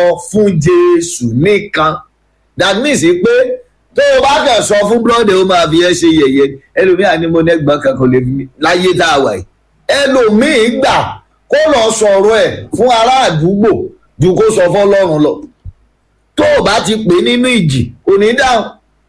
fún jésù nìkan that means pé tó o bá kàn sọ fún brọ́dẹ̀ ó máa fi ẹ́ ṣe yẹ̀yẹ́ ẹlòmíà ni mo nẹ́gbọ́n kan kò lè fi mí láyé tá a wà yìí ẹlòmíì gbà kó lọ sọ̀rọ̀ ẹ̀ fún ará àdúgbò ju kó sọ fọlọ́run lọ tó o bá ti pè nínú ìjì kò ní dáhùn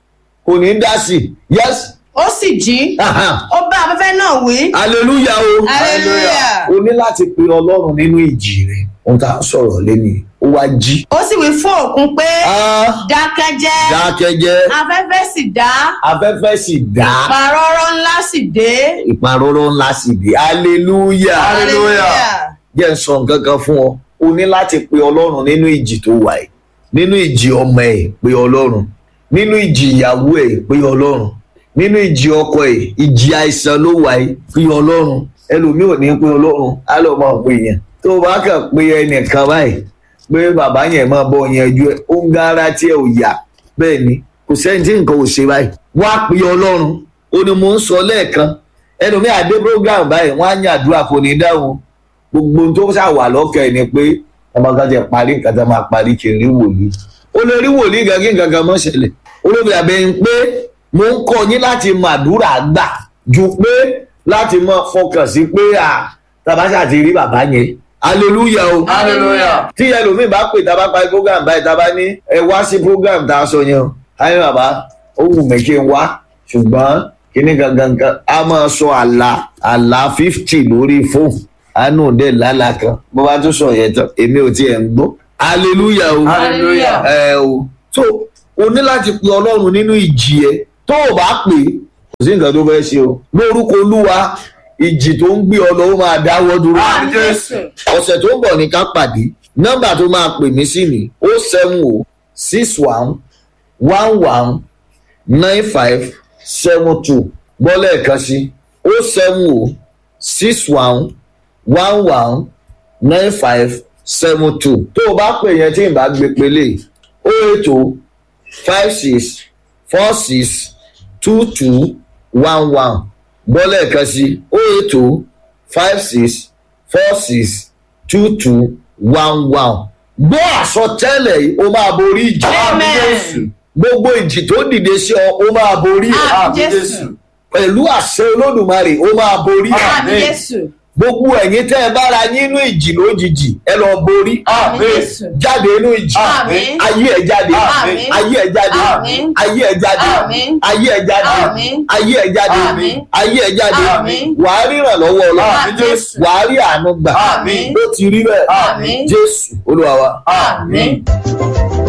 kò ní dá sí i yes ó sì jí ó bá afẹ́fẹ́ náà wí hallelujah o hallelujah o ní láti pe ọlọ́run nínú ìjì rẹ̀ ohun tá a sọ̀rọ̀ lẹ́nu ó wá jí. ó sì wí fún òkun pé Ah, dákẹ́jẹ́ dákẹ́jẹ́ afẹ́fẹ́ sì dá afẹ́fẹ́ sì dá pàrọ̀rọ̀ ńlá sì dé ìparọ́rọ́ ńlá sì dé hallelujah hallelujah jẹ́ ń sọ nǹkan kan fún ọ o ní láti pe ọlọ́run nínú ìjì tó wà ẹ̀ nínú ìjì ọmọ ẹ̀ pe ọlọ́run nínú ìjì ìyàwó ẹ̀ pe ọlọ́run nínú ìjì ọkọ ẹ̀ ìjì àìsàn ló wà ẹ̀ pe ọlọ́run ẹlòmíì ò ní pe ọlọ́run á lọ máa pe yẹn tó o bá kàn pe ẹnìkan báyìí pé bàbá yẹn máa bọ yanjú ẹ ó ń gára tí ẹ ò yá bẹ́ẹ̀ ni kò sẹ́ni tí nǹkan ò ṣe báyìí wá pe ọlọ́run ó ní mò ń sọ lẹ́ẹ̀kan ẹlòmíì àdé program báyìí wọ́n á yàn àdúrà kò ní dáhùn gbogbo ohun tó ṣàwà lọ́kàn ẹ̀ ni pé ọmọ kan ti parí nǹkan tó máa parí kí n rí wòlíì ó lè rí wòlíì gan kí nǹkan kan mọ́ ṣẹlẹ̀ olóbi àbẹ̀ ń pé mo ń kọ́ yín láti mọ àdúrà gbà ju pé láti mọ fọkàn sí pé à tabasa ti rí bàbá yẹn hallelujah o hallelujah tí ẹlòmíì bá pè tá a bá parí program báyìí tá a bá ní ẹ wá sí program tá a sọ yẹn o ayé bàbá ó wù mí kí n wá ṣùgbọ́n kíní gangan kan a máa sọ àlà àlà fifty lórí fóònù àánú dẹ̀ lálà kan bó bá tún sọ yẹn tán èmi ò tiẹ̀ ń gbọ́ hallelujah o hallelujah ẹ o so o ní láti pe ọlọ́run nínú ìjì ẹ tó o bá pè é kò sí nǹkan tó fẹ́ ṣe o lórúkọ olúwa ìjì tó ń gbé ọ lọ ó máa dáwọ́ dúró Àmín Jésù. ọ̀sẹ̀ tó ń bọ̀ ní ká pàdé nọ́mbà tó máa pè mí sí ni o seven o six one one one nine five seven two bọ́lá ẹ̀kan sí o seven o six one one one nine five seven two tó o bá pè yẹn tí n bá gbé pélé o eight o five six four six two two one one bọ́lá ẹ̀kan sí o eight o five six four six two two one one. gbọ́ àsọtẹ́lẹ̀ yìí ó máa borí ìjì. Amen. Jésù. gbogbo ìjì tó dìde sí ọ ó máa borí ẹ̀. Àmín Jésù. pẹ̀lú àṣẹ olódùmarè ó máa borí ẹ̀. àmì jésù gbogbo ẹ̀yin tẹ́ ẹ bára yín inú ìjì lójijì ẹ lọ borí. àmì jésù jáde inú ìjì. Àmín. ayé ẹ jáde. Àmín. ayé ẹ jáde. Àmín. ayé ẹ jáde. Àmín. ayé ẹ jáde. Àmín. ayé ẹ jáde. Àmín. ayé ẹ jáde. Àmín. wàá ríran lọ́wọ́ ọlọ́run Àmín Jésù. wàá rí àánú gbà Àmín. ó ti rí bẹ́ẹ̀ Àmín. jésù olúwa wa. àmì.